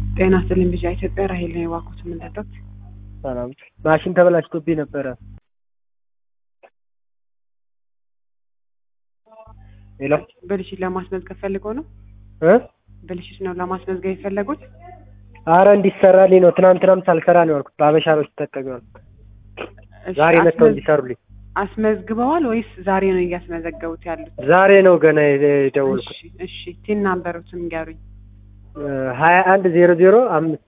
ጤና ይስጥልኝ ልጅ ኢትዮጵያ ራሄል ነው የዋኩት የምንጠጣት ሰላም ማሽን ተበላሽቶብኝ ነበረ። ሄሎ ብልሽት ለማስመዝገብ ፈልገው ነው? እ ብልሽት ነው ለማስመዝገብ የፈለጉት? አረ እንዲሰራልኝ ነው። ትናንትናም ሳልሰራ ነው ያልኩት። በአበሻ ነው ተጠቀሚ ያልኩት። እሺ፣ ዛሬ መጥተው አስመዝ- እንዲሰሩልኝ። አስመዝግበዋል ወይስ ዛሬ ነው እያስመዘገቡት ያሉት? ዛሬ ነው ገና የደወልኩት። እሺ፣ እሺ ቲን ናምበሩትን ንገሩኝ። ሀያ አንድ ዜሮ ዜሮ አምስት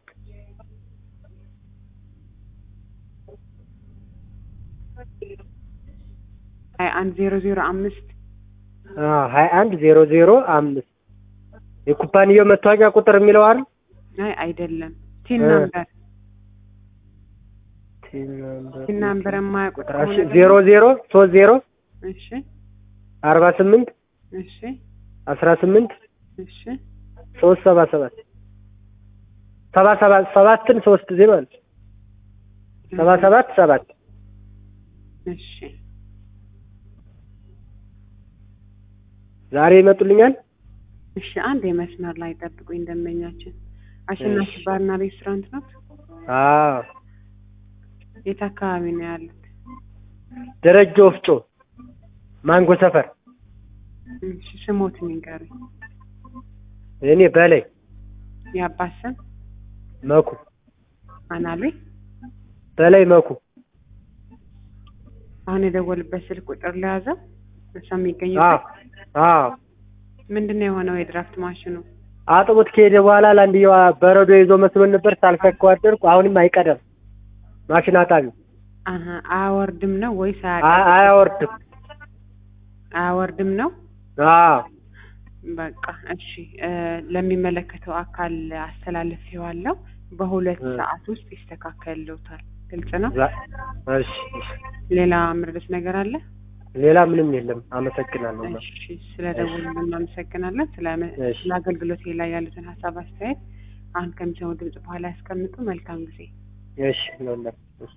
ሀያ አንድ ዜሮ ዜሮ አምስት ሀያ አንድ ዜሮ ዜሮ አምስት የኩባንያው መታወቂያ ቁጥር የሚለው አይደል? አይ አይደለም። ቲን እ። ናምበር ቲን ናምበር የማያውቁት ከሆነ ደግሞ- ዜሮ ዜሮ ሶስት ዜሮ እሺ፣ አርባ ስምንት እሺ፣ አስራ ስምንት እሺ ሶስት ሰባ ሰባት ሰባ ሰባት ሰባትን ሶስት ጊዜ ማለት ነው። ሰባ ሰባት ሰባት እሺ ዛሬ ይመጡልኛል። እሺ አንድ የመስመር ላይ ጠብቁኝ። ደንበኛችን አሸናፊ እሺ። ባርና ሬስቶራንት ነው። አዎ የት አካባቢ ነው ያሉት? ደረጀ ወፍጮ ማንጎ ሰፈር። እሺ ስሞትን ይንገሩኝ። እኔ በላይ የአባት ስም መኩ አናሉ በላይ መኩ አሁን የደወልበት ስልክ ቁጥር ለያዘው እሷ አዎ የሚገኝበት አዎ ምንድን ነው የሆነው? የድራፍት ማሽኑ አጥቦት ከሄደ በኋላ ለአንድየዋ በረዶ ይዞ መስሎን ነበር። ሳልሰካው አደርኩ። አሁንም አይቀደም ማሽን አጣቢ አሀ አያወርድም ነው ወይስ አ- አያቀ- አያወርድም። አያወርድም ነው? አዎ በቃ እሺ እ፣ ለሚመለከተው አካል አስተላልፌዋለሁ። በሁለት እ። ሰዓት ውስጥ ይስተካከልልዎታል። ግልጽ ነው። ዛ- እሺ እሺ። ሌላ ምርደት ነገር አለ? ሌላ ምንም የለም። አመሰግናለሁ። እሺ ስለ ደውሉ እናመሰግናለን። ስለ እሺ። ስለ አገልግሎት ላይ ያሉትን ሀሳብ አስተያየት አሁን ከሚሰሙ ድምጽ በኋላ ያስቀምጡ። መልካም ጊዜ። እሺ ነው